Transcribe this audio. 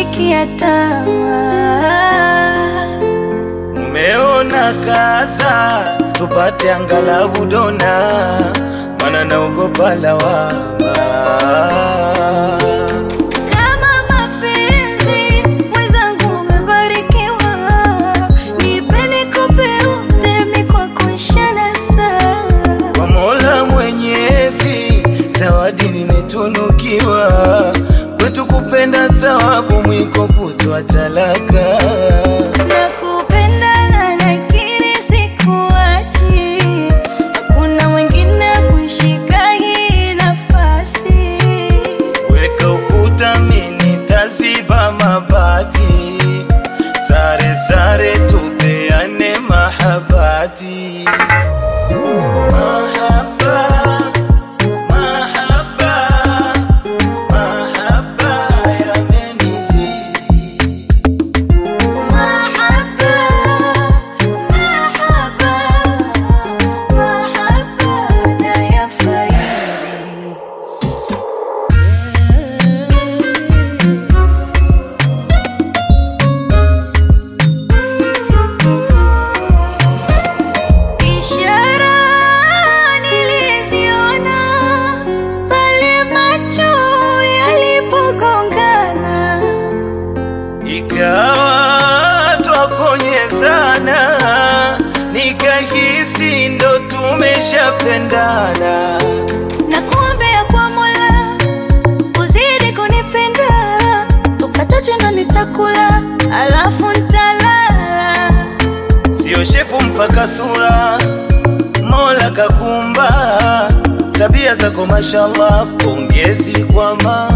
kunishikia tamaa. Umeona kaza tupate angalau dona, mana naogopa lawama. Kama mapenzi mwenzangu umebarikiwa, nipe nikupe udhemi kwa kuishana saa. Kwa Mola Mwenyezi, zawadi nimetunukiwa, kwetu kupenda thawabu, mwiko kutoa talaka. Nakupenda na nakiri sikuachi, hakuna mwingine kuishika hii nafasi. Weka ukuta, mimi taziba mabati, sare sare, tupeane mahabati. Mahaba, mahaba, mahaba yamenizidi. Mahaba, mahaba, mahaba nayafaidi. Ishara niliziona pale macho yalipogongana. Ikawa twakonyezana, nikahisi ndo tumeshapendana. na kuombea kwa Mola uzidi kunipenda, tukatajenga nitakula, alafu ntalala. Sio shepu mpaka sura, Mola kakumba. Tabia zako mashallah, pongezi kwa ma